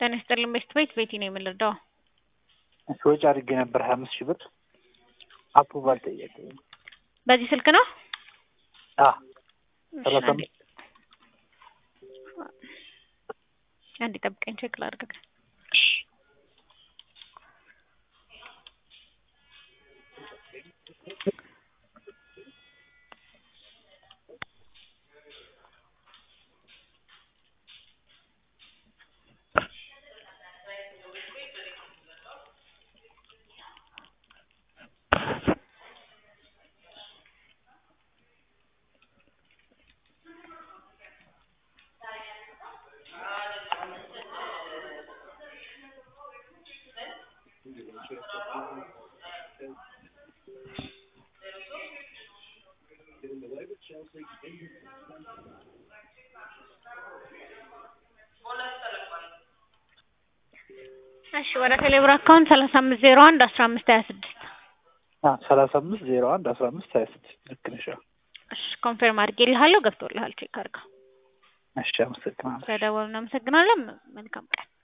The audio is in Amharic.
ጤና ይስጥልኝ ቤስት ቤት ቤቲ ነው የምንረዳው። እሺ ወጪ አድርጌ ነበር ሀያ አምስት ሺህ ብር አፕሩቫል ጠየቀኝ። በዚህ ስልክ ነው? አ እሺ፣ ሰላሳ አንዴ አንዴ ጠብቀኝ ቼክ ላድርግ። እሺ ወደ ቴሌብር አካውንት ሰላሳ አምስት ዜሮ አንድ አስራ አምስት ሀያ ስድስት አ ሰላሳ አምስት ዜሮ አንድ አስራ አምስት ሀያ ስድስት ልክ ነሽ። አዎ። እሺ ኮንፌርም አድርጌልሃለሁ ገብቶልሃል ቼክ አድርገው እሺ አመሰግናለሁ። ስለደወሉ እናመሰግናለን መልካም ቀን